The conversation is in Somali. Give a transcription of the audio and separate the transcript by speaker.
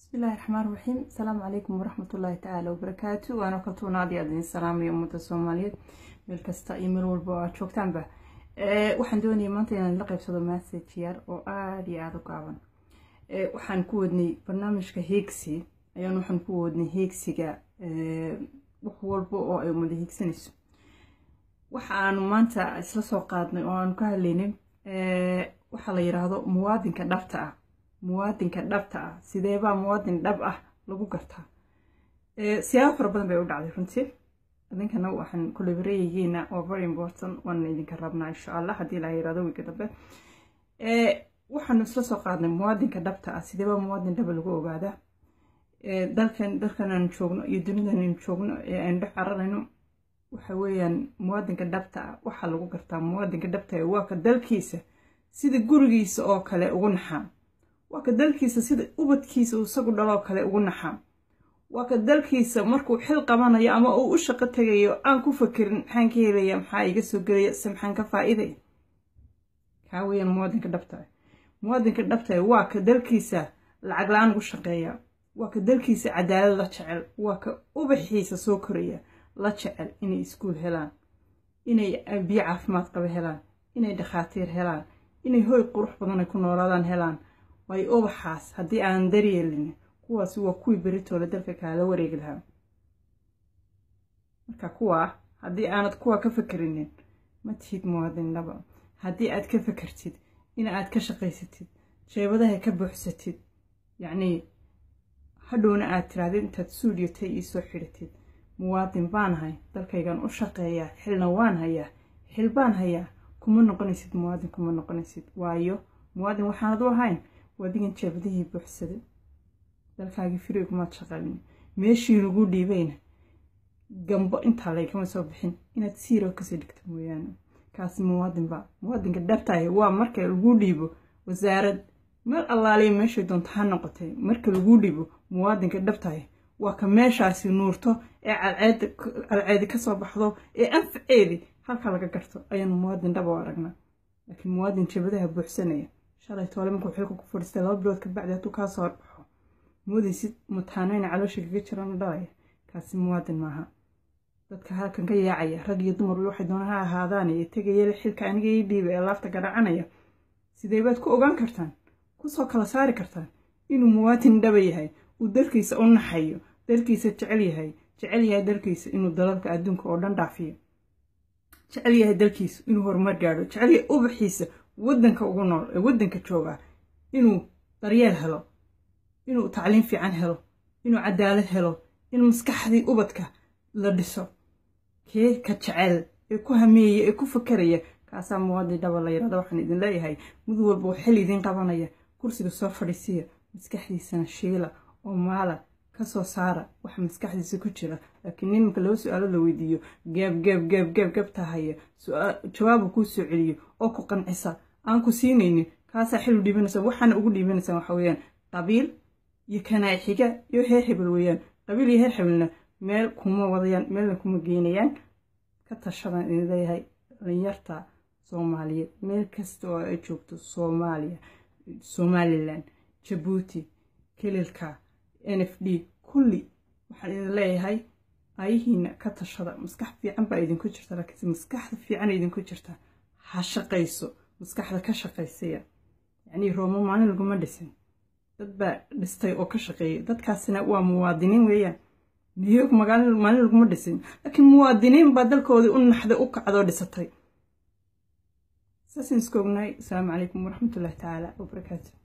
Speaker 1: bismillahi raxmaan raxiim asalaamu calaykum waraxmatullaahi tacaala wabarakaatu waana kaltuunaadii aad idin salaamaya ummadda soomaaliyeed meel kasta iyo meel walba oo aad joogtaanba waxaan doonaya maanta inaan la qaybsado message yar oo aada iyo aada u gaaban waxaan ku wadnay barnaamijka heegsi ayaan waxaan ku wadnay heegsiga wax walba oo ay umada heegsanayso waxa aanu maanta isla soo qaadnay oo aanu ka hadlaynay waxaa la yidhaahdo muwaadinka dhabta ah muwaadinka dhabta ah sideebaa muwaadin dhab ah lagu gartaa siyaabo fara badan bay u dhacday runtii idinkana waxaan kulabareeyayeena waa very important waana idinka rabnaa insha allah haddii la yirahdo wiiga dambe waxaanu isla soo qaadnay muwaadinka dhabta ah sideebaa muwaadin dhaba lagu ogaadaa dalkan dalkan aanu joogno iyo dunidan aanu joogno ee aynu dhex cararayno waxa weeyaan muwaadinka dhabta ah waxaa lagu gartaa muwaadinka dhabta ah waa ka dalkiisa sida gurigiisa oo kale ugu naxaa waa ka dalkiisa sida ubadkiisa uu isagu dhaloo kale ugu naxaa waa ka dalkiisa markuu xil qabanayo ama uu u shaqo tegayo aan ku fakerin maxaan ka helaya maxaa iga soo gelaya se maxaan ka faa'iidaya kaa weeyaan muwaadinka dhabta ah muwaadinka dhabta ah waa ka dalkiisa lacag la-aan ugu shaqeeya waa ka dalkiisa cadaalad la jecel waa ka ubaxiisa soo koraya la jecel inay iskuul helaan inay biyo caafimaad qaba helaan inay dhakhaatiir helaan inay hoy qurux badan ay ku noolaadaan helaan waayo ubaxaas haddii aanan daryeelin kuwaasi waa kuwii beritooda dalka kaala wareegi lahaa marka kuwaa haddii aanad kuwaa ka fakerinin ma tihid muwaadin dhaba haddii aad ka fakertid in aad ka shaqaysatid jeebadaha ka buuxsatid yacnii hadhowna aad tirahdid intaad suudiyatay iisoo xidhatid muwaadin baan hay dalkaygan u shaqeeyaa xilna waan hayaa xil baan hayaa kuma noqonaysid muwaadin kuma noqonaysid waayo muwaadin waxaanad u ahayn waadigan jeebadihii buuxsaday dalkaagii firi kumaad shaqalin meeshii lagu dhiibayna gambo intaa laygama soo bixin inaad siiro kasii dhigta mooyaane kaasi muwaadinba muwaadinka dhabtahay waa marka lagu dhiibo wasaarad meel allaaliya meeshay doonto ha noqotay marka lagu dhiibo muwaadinka dhabtahay waa ka meeshaasi nuurto ee calceedi kasoo baxdo ee anfaceedi halka laga garto ayaanu muwaadin dhaba u aragnaa laakiin muwaadin jeebadaha buuxsanaya shalay toole markuu xilka ku fadhiistay laba bilood ka bacdi hadduu kaa soo horbaxo moodaysid mataanayna caloosha kaga jiraan dhalaya kaasi muwaadin maaha dadka halkan ka yaacaya rag iyo dumar waxay doona ha ahaadaan ee tegaya xilka aniga ii dhiiba ee laafta garacanaya sidee baad ku ogaan kartaan kusoo kala saari kartaan inuu muwaadin dhaba yahay uu dalkiisa u naxayo dalkiisa jecel yahay jecel yahay dalkiisa inuu dalalka adduunka oo dhan dhaafiyo jecel yahay dalkiisa inuu horumar gaadho jecel yahay ubaxiisa waddanka ugu nool ee waddanka joogaa inuu daryeel helo inuu tacliim fiican helo inuu cadaalad helo in maskaxdii ubadka la dhiso kee ka jecel ee ku hameeya ee ku fakeraya kaasaa muwaadin dhaba la yirahdo waxaan idin leeyahay mid walba oo xil idiin qabanaya kursiga soo fadhiisiya maskaxdiisana shiila oo maala kasoo saara waxa maskaxdiisa ku jira laakiin nimanka laba su-aalo la weydiiyo gaab gaab gaab gaab gaab tahaya jawaabu kuu soo celiyo oo ku qancisa aan ku siinaynin kaasaa xil u dhiibanaysa waxaana ugu dhiibanaysaa waxa weeyaan qabiil iyo kanaac xiga iyo heer hebel weeyaan qabiil iyo heer hebelna meel kuma wadayaan meelna kuma geynayaan ka tashadan idin leeyahay dhalinyarta soomaaliyeed meel kasta oo ay joogto soomaaliya somalilan jabuuti kililka n f d kulli waxaan idin leeyahay ayahiina ka tashada maskax fiican baa idinku jirta laakiinse maskaxda fiican idinku jirta ha shaqayso maskaxda ka shaqaysaya yacnii roomo maalin laguma dhisin dad baa dhistay oo ka shaqeeyay dadkaasina waa muwaadiniin weeyaan niyog magaalin maalin laguma dhisin laakiin muwaadiniin baa dalkoodii u naxday u kacdoo dhisatay saasaan iska ognahay asalaamu calaykum waraxmatullahi tacaala wabarakaatu